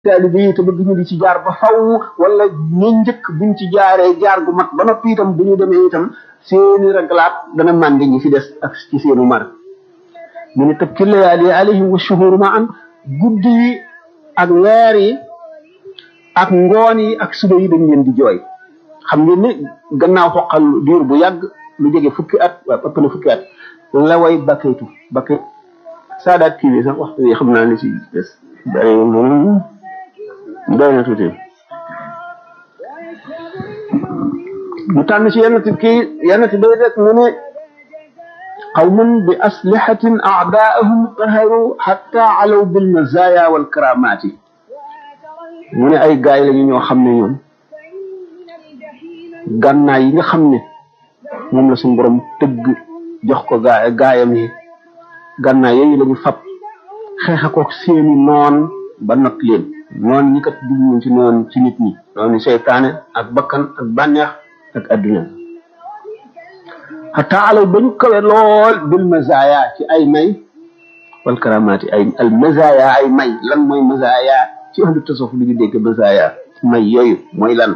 taalibe yi te bëgg ñu di ci jaar ba faw wala ñu njëkk buñ ci jaaree jaar gu mat ba noppi itam bu ñu demee itam seeni raglaat dana màndi ñi fi des ak ci seenu mar mu ne tëb ci layaali alayhim wa shuhur ma an guddi yi ak weer yi ak ngoon yi ak suba yi dañ leen di jooy xam ngeen ne gannaaw xoqal diir bu yàgg lu jege fukki at waaw ëpp na fukki at la way bakkaytu bakkay saadaat kii bi sax waxtu yi xam naa li ci des bari moom doy na tuuti mu tànn ci yenn kii yenn bay rek mu ne qawmun bi aslihatin a'daa'ahum qaharu hatta alaw bil mazaya wal karamati mu ne ay gaay lañu ñoo xam ne ñoom gànnaay yi nga xam ne moom la suñu borom tëgg jox ko gaay gaayam yi gànnaay yooyu lañu fab xeexa ko seeni noon ba not leen noon ñi kat jubluwuñ ci noon ci nit ñi noonu seytaane ak bakkan ak bànneex ak adduna xataa alaw ba ñu kawe lool bil mazaya ci ay may wal karamaati ay al mazaya ay may lan mooy mazaya ci ahlu tasawuf li ñu dégg mazaya may yooyu mooy lan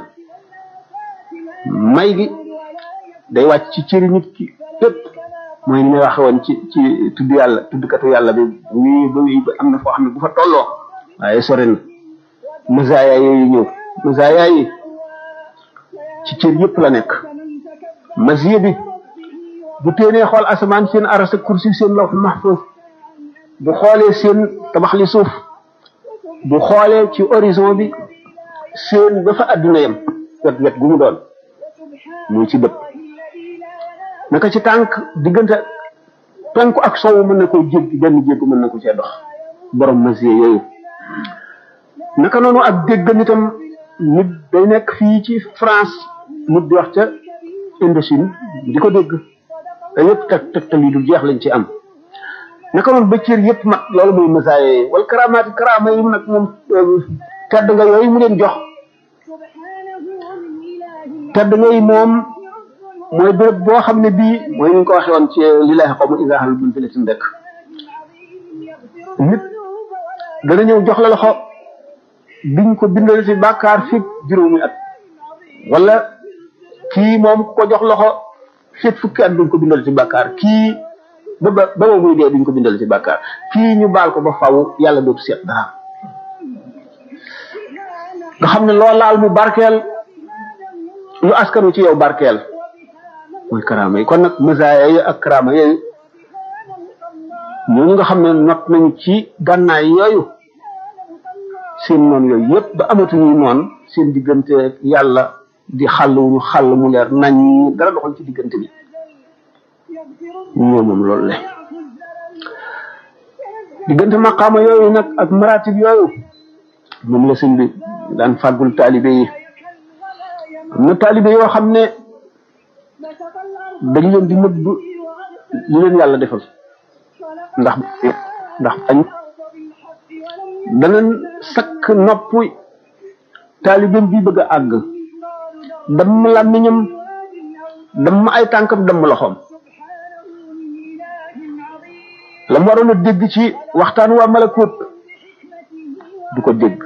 may gi day wàcc ci cëri nit ki lépp mooy ni may waxe woon ci ci tudd yàlla tuddkatu yàlla bi wii ba wii ba am na foo xam ne bu fa tolloo waaye sori na mazaya yooyu ñëw mazaya yi ci cër yëpp la nekk masiya bi bu téenee xool asamaan seen aras ak kursi seen lawh mahfuz bu xoolee seen tabax li suuf bu xoolee ci horizon bi seen ba fa adduna yem wet wet gu mu doon muy ci bët naka ci tànk diggante penku ak sowu mën na koo jéggi benn jéggu mën na ko cee dox borom masiya yooyu naka noonu ak dégg itam nit day nekk fii ci France nit di wax ca Indochine di ko dégg te yëpp teg tegtal yi du jeex lañ ci am naka noonu ba cër yëpp mat loolu mooy masaaya yi wala karamaati karaama yi nag moom tedd nga yooyu mu leen jox tedd nga yi moom mooy béréb boo xam ne bii mooy ni ñu ko waxee woon ci li lay xaw ma isaaxal buñ fi letin rek nit dana ñëw jox la loxo biñ ko bindal ci bàkkaar fi juróomi at wala kii moom ko jox loxo fit fukki at duñ ko bindal ci bàkkaar kii ba ba ba muy dee duñ ko bindal ci bàkkaar kii ñu baal ko ba faw yàlla dootu seet dara nga xam ne loo laal mu barkeel lu askanu ci yow barkeel mooy karaama yi kon nag masaaya yi ak karaama yooyu ñooñu nga xam ne not nañ ci gànnaay yooyu seen noon yooyu yëpp ba amatuñu noon seen diggante yàlla di xàll wu ñu xàll mu leer nañ dara doxal ci diggante bi ñoo moom loolu le diggante maqaama yooyu nag ak maratib yooyu moom la sëñ bi daan fàggul taalibe yi am na taalibe yoo xam ne dañ leen di nëbb li leen yàlla defal ndax ndax añ danañ sakk nopp taalibeem bi bëgg a àgg damm làmmiñam damm ay tànkam damm loxoom la mu waroon a dégg ci waxtaan waa malakut du ko dégg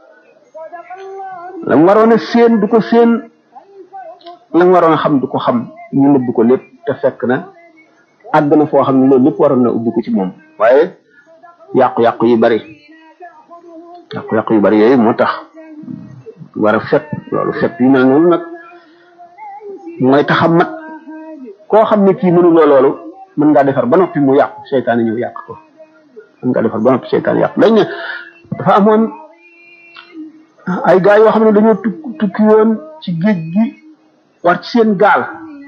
la mu waroon a séen du ko séen la mu waroon a xam du ko xam ñu nëbb ko lépp te fekk na àgg na foo xam ne loolu lépp waroon na ubbi ko ci moom waaye yàqu-yàqu yi bari yàqu-yàqu yu bari yooyu moo tax war a fet loolu fet yu mel noonu nag mooy tax a mat koo xam ne kii mënuloo loolu mën ngaa defar ba noppi mu yàqu seytaane ñëw yàq ko mën ngaa defar ba noppi seytaane yàq dañ ne dafa amoon ay gaa yoo xam ne dañoo tukki tukki woon ci géej gi war ci seen gaal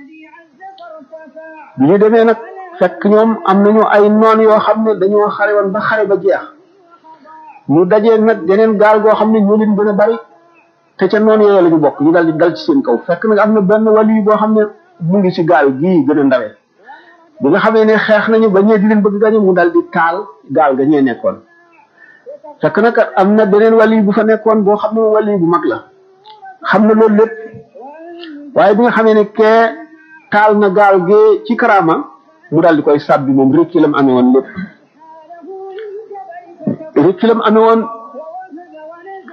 bi ñu demee nag fekk ñoom am nañu ay noon yoo xam ne dañoo xare woon ba xare ba jeex ñu dajee nag geneen gaal goo xam ne ñoo leen gën a bari te ca noonu yooyu la ñu bokk ñu dal di dal ci seen kaw fekk nag am na benn wàll boo xam ne mu ngi ci gaal gii gën a ndawee bi nga xamee ne xeex nañu ba ñee di leen bëgg gañe mu dal di taal gaal ga ñee nekkoon fekk nag am na beneen wàll bu fa nekkoon boo xam ne wàll bu mag la xam na loolu lépp waaye bi nga xamee ne kee taal na gaal gee ci karaama mu dal di koy sàbbi moom rek ci lam amee woon lépp rek ci lam amee woon